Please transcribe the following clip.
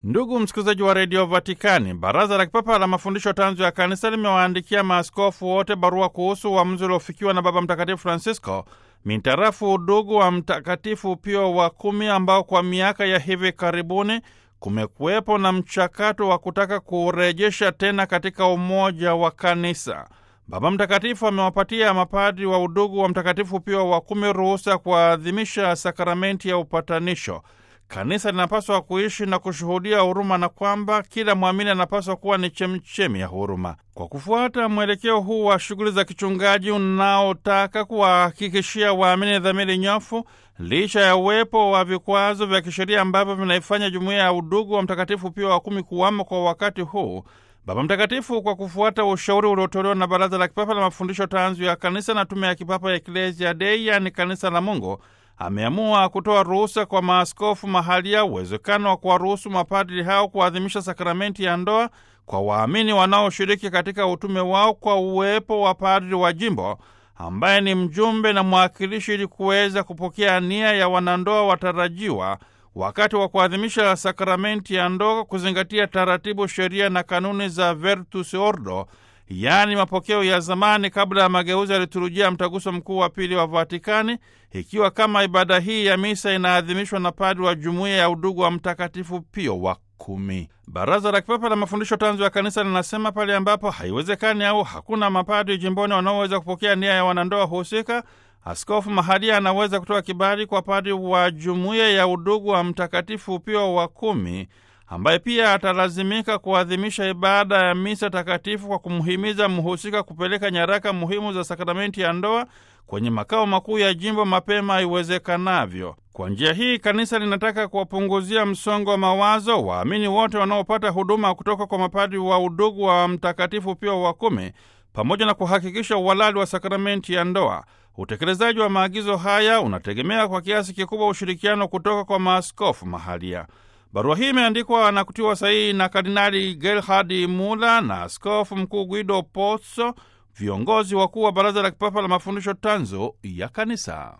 Ndugu msikilizaji wa redio Vatikani, baraza la kipapa la mafundisho tanzu ya kanisa limewaandikia maaskofu wote barua kuhusu uamuzi uliofikiwa na Baba Mtakatifu Francisco mintarafu udugu wa Mtakatifu Pio wa kumi, ambao kwa miaka ya hivi karibuni kumekuwepo na mchakato wa kutaka kurejesha tena katika umoja wa kanisa. Baba Mtakatifu amewapatia mapadri wa udugu wa Mtakatifu Pio wa kumi ruhusa ya kuadhimisha sakramenti ya upatanisho. Kanisa linapaswa kuishi na kushuhudia huruma na kwamba kila mwamini anapaswa kuwa ni chemchemi ya huruma. Kwa kufuata mwelekeo huu wa shughuli za kichungaji unaotaka kuwahakikishia waamini dhamiri nyofu, licha ya uwepo wa vikwazo vya kisheria ambavyo vinaifanya jumuiya ya udugu wa Mtakatifu Pio wa kumi kuwamo kwa wakati huu, Baba Mtakatifu kwa kufuata ushauri uliotolewa na Baraza la Kipapa la Mafundisho Tanzu ya Kanisa na Tume ya Kipapa ya Eklezia Dei, yaani Kanisa la Mungu, ameamua kutoa ruhusa kwa maaskofu mahalia uwezekano wa kuwaruhusu mapadri hao kuadhimisha sakramenti ya ndoa kwa waamini wanaoshiriki katika utume wao kwa uwepo wa padri wa jimbo ambaye ni mjumbe na mwakilishi ili kuweza kupokea nia ya wanandoa watarajiwa wakati wa kuadhimisha sakramenti ya ndoa, kuzingatia taratibu, sheria na kanuni za Virtus Ordo, yaani mapokeo ya zamani kabla ya mageuzi ya liturujia ya mtaguso mkuu wa pili wa Vatikani, ikiwa kama ibada hii ya misa inaadhimishwa na padri wa jumuiya ya udugu wa Mtakatifu Pio wa kumi. Baraza la Kipapa la Mafundisho Tanzu ya Kanisa linasema pale ambapo haiwezekani au hakuna mapadri jimboni wanaoweza kupokea nia ya wanandoa husika, askofu mahalia anaweza kutoa kibali kwa padri wa jumuiya ya udugu wa Mtakatifu Pio wa kumi ambaye pia atalazimika kuadhimisha ibada ya misa takatifu kwa kumhimiza mhusika kupeleka nyaraka muhimu za sakramenti ya ndoa kwenye makao makuu ya jimbo mapema iwezekanavyo. Kwa njia hii, kanisa linataka kuwapunguzia msongo wa mawazo waamini wote wanaopata huduma kutoka kwa mapadri wa udugu wa Mtakatifu Pio wa kumi, pamoja na kuhakikisha uhalali wa sakramenti ya ndoa. Utekelezaji wa maagizo haya unategemea kwa kiasi kikubwa ushirikiano kutoka kwa maaskofu mahalia. Barua hii imeandikwa na kutiwa sahihi na Kardinali Gerhard Mula na askofu mkuu Guido Pozzo, viongozi wakuu wa Baraza la Kipapa la Mafundisho Tanzu ya Kanisa.